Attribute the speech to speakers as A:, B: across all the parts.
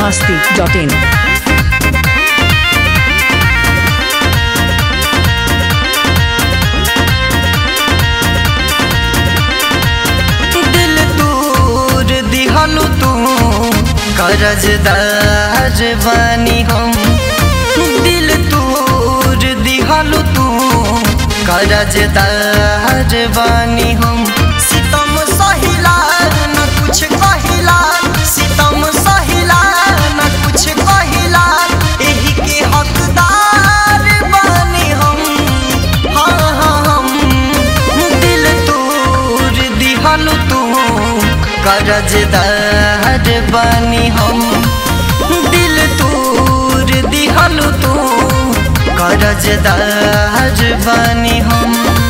A: masti.in.
B: दिल दूर दिहनु तू करजदार बानी हम दिल दूर दिहनु तू करजदार बानी हम सितम सहिला न कुछ कहिला सितम सहिला न कुछ कहिला एही के हकदार बानी हम हाँ हाँ हम दिल तोर दिहल तू करजदार बानी हम दिल तोर दिहल तू करजदार बानी हम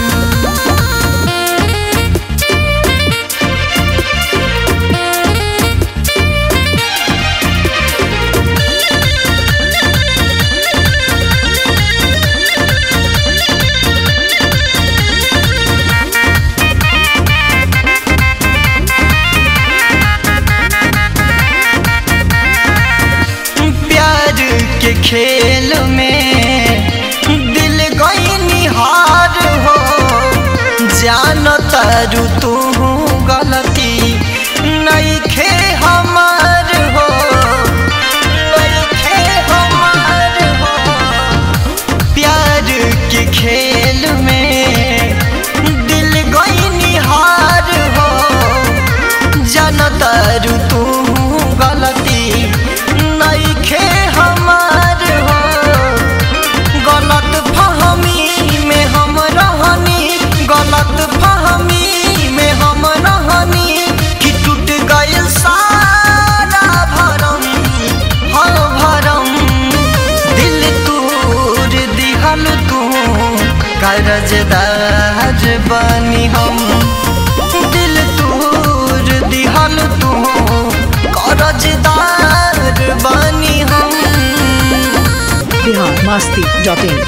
B: प्यार के खेल में दिल गई निहार हो जान तारू तू गलती नहीं खे हमार हो नइखे हमार हो प्यार के खेल में दिल गई निहार हो जनतारू तू गलती नहीं खे हमार हो गलत फहमी में हम रहनी गलत फहमी में हम रहनी कि टूट गए सारा भरम हाँ भरम दिल तूर दिहल तू करजदार बानी हम दिल तूर दिहल तू करजदार बानी हम
A: Bihar masti.in.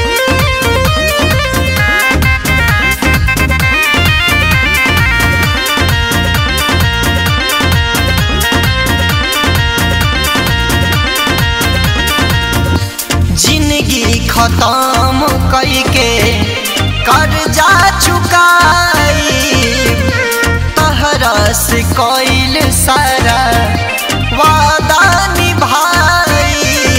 B: जिंदगी खत्म कई के कर्जा चुकाई तहरा से कइल सारा वादा निभाई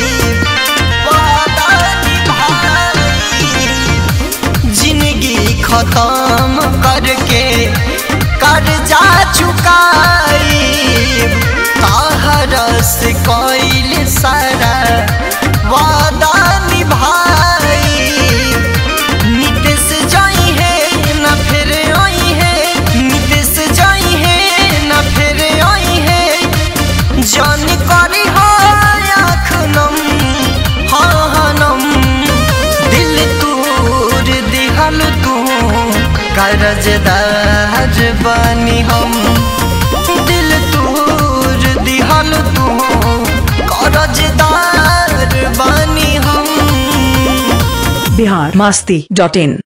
B: वादा निभाई जिंदगी खत्म करके कर्जा चुकाई तहरा से कइल सारा वादा निभाई नितेश जाई है न फिर आई है नितेश जाई है न फिर आई है जान करी हो आँख नम हाँ हाँ नम दिल तूर दिहल तू करजदार बानी हम दिल तूर दिहल तू करजदार बानी हम
A: Bihar masti.in.